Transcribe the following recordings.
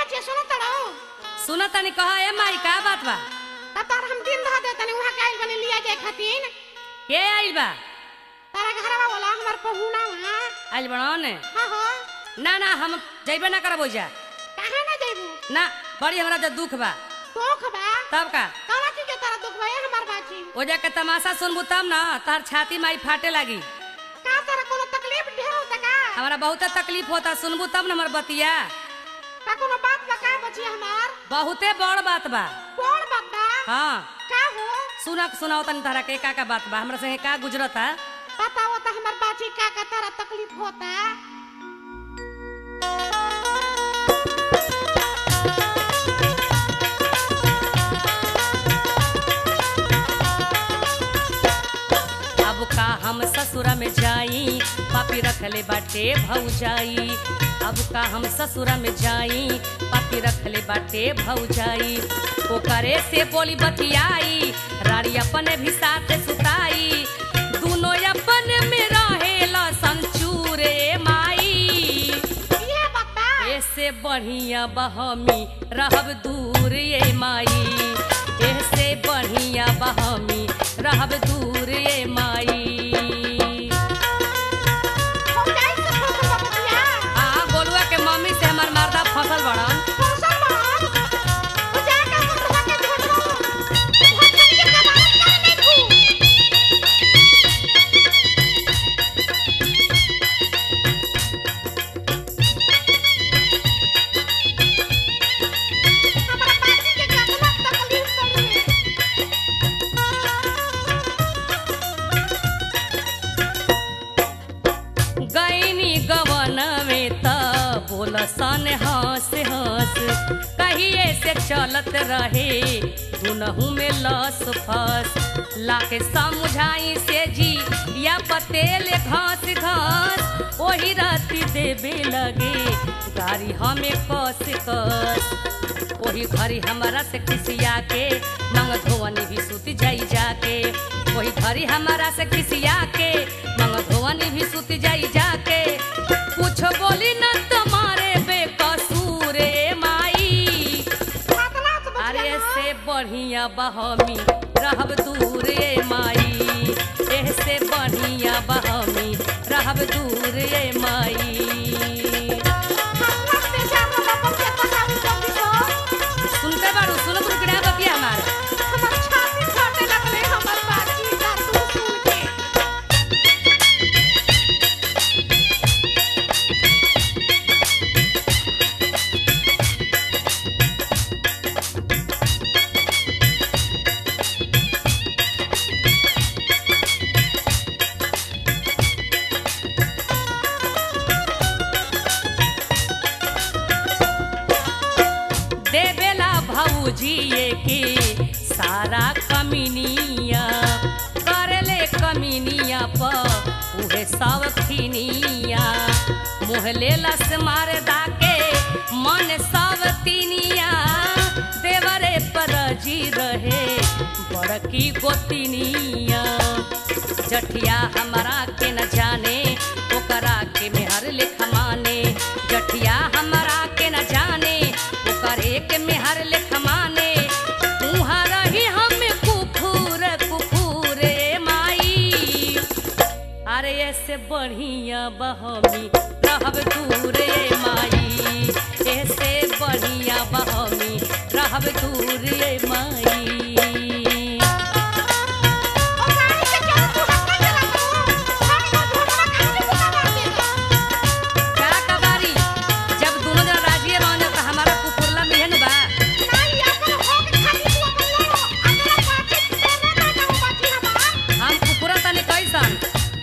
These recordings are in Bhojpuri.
बच्चे सुनो तड़ो सुना तनी कहा ए माई का बात बा तब तार हम दिन धा दे तनी वहां काइल बने लिया जाए खातिर के आइल बा तारा घरवा वाला हमार पहुना वहां आइल बड़ो ने हां हो ना ना हम जइबे ना करब ओइजा कहां ना जाइबू ना बड़ी हमरा जो दुख बा तो खबा तब का कौन चीज के तारा दुख भए हमार बाजी ओजा के तमाशा सुनबू तब ना तार छाती माई फाटे लागी का तारा कोनो तकलीफ ढेर होता का हमरा बहुत तकलीफ होता सुनबू तब ना हमर बतिया का कोनो बात बका बची हमार बहुते बड़ बात बा कौन बात बा हाँ का हो सुना सुनाओ तनी तारा के का का बात बा हमरा संगे का गुजरता बताओ तो हमार बाजी का का तारा तकलीफ होता अब का हम ससुरा में जाई पापी रखले बाटे भौजाई अब का हम ससुरा में जाई पापी रखले बाटे भौजाई ओकरे से बोली बतियाई रानी अपने भी साथ सुताई दोनों अपन में रहेला संचूरे माई ये बात बा ऐसे बढ़िया बहमी रहब दूर ये माई ऐसे बढ़िया बहमी रहब दूर ये माई हो जाई से फसल बतिया हाँ गोलुआ के मम्मी से हमार मर्दा फसल बड़न फसल मान हो जा का फसल के झोटो बहुत कम के कमाई कर ले तू हमारा बाजी के कितना तकलीफ पड़ी है गईनी गवन में त बोल सन हंस हंस कहिए से चलत रहे दुनहु में लस फस लाके समझाई से जी या पतेल घास घास वही राती देवे लगे गाड़ी हमें कस कस वही घरी हमारा से खिसिया के मंग धोवनी भी सुत जाई जाके वही घरी हमारा से खिसिया के मंग धोवनी भी सुत जाई जाके कुछ बोली न तुम्हारे बेकसूर ए माई कितना तो अरे बचिया से बढ़िया बहमी रहब दूर ए माई ऐसे बढ़िया बहमी रहब दूर ए माई हमरा से जानो बाबा के तकावी जल्दी हो सुनते बारू सुन बुकड़ा बतिया हमार हमर छाती फाटे लगले हमर बाजी का तू सुन के देवेला भौजिए के सारा कमीनिया करले कमीनिया पर उहे सब खिनिया मुँह लेला से मार दाके मन सब तिनिया देवरे पर जी रहे बड़की गोतिनिया जठिया हमारा के न जाने ओकरा के मेहर लेखा माने जठिया हमारा के न जाने ओकरे के मेहर लेखा माने उहाँ रही हम कुफूर कुफूर ए माई अरे ऐसे बढ़िया बहमी रहब दूर ए माई ऐसे बढ़िया बहमी रहब दूर ए माई ओ गाड़ी के चल तू हक्का चला तू गाड़ी का झोटवा खाली बुका मार देगा का कबारी जब दोनों जन राजी रहने तो हमारा कुकुरला मिहन बा नहीं अपन हो के खाली तू अपन लो अगला बाजी देने ना जाओ बाजी हमार हम कुकुरा तनी कैसन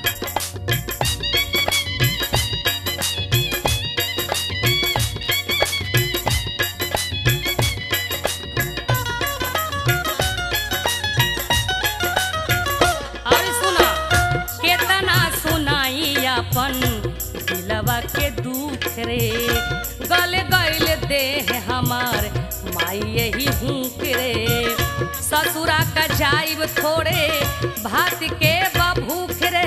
और सुना केतना सुनाई अपन दिलवा के दुख रे गल गइल देह हमार माई यही हुक रे ससुरा का जाइब थोड़े भात के बभूख रे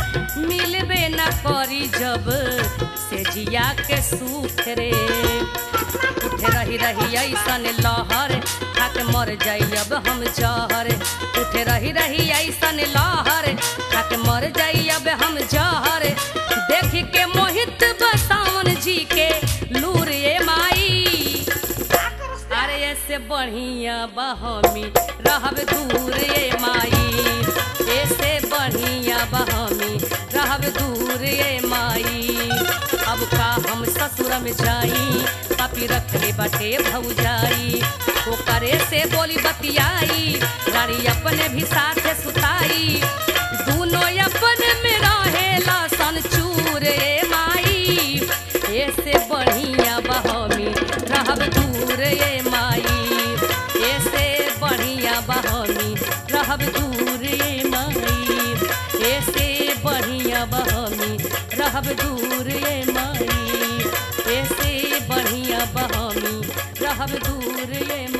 मिलबे न करी जब से जिया के सुख रे उठे रही रही ऐसन लहर खाके मर जाई अब हम जहर उठे रही रही ऐसन लहर खाके मर जाई अब हम जहर देख के मोहित बसावन जी के लूर ए माई अरे ऐसे बढ़िया बहमी रहब दूर ए माई ऐसे बढ़िया बहमी रहब दूर ए माई अब का हम ससुर में जाई पापी रखले बटे भौजाई ओकरे से बोली बतियाई गाड़ी अपने भी साथे सुताई दूनो अपन में रहेला सन चूर ए माई ऐसे बढ़िया बहमी रहब दूर ए माई ऐसे बढ़िया बहमी रहब दूर ए माई ऐसे बढ़िया बहमी रहब दूर ए माई ऐसे बढ़िया बहमी रहब दूर ए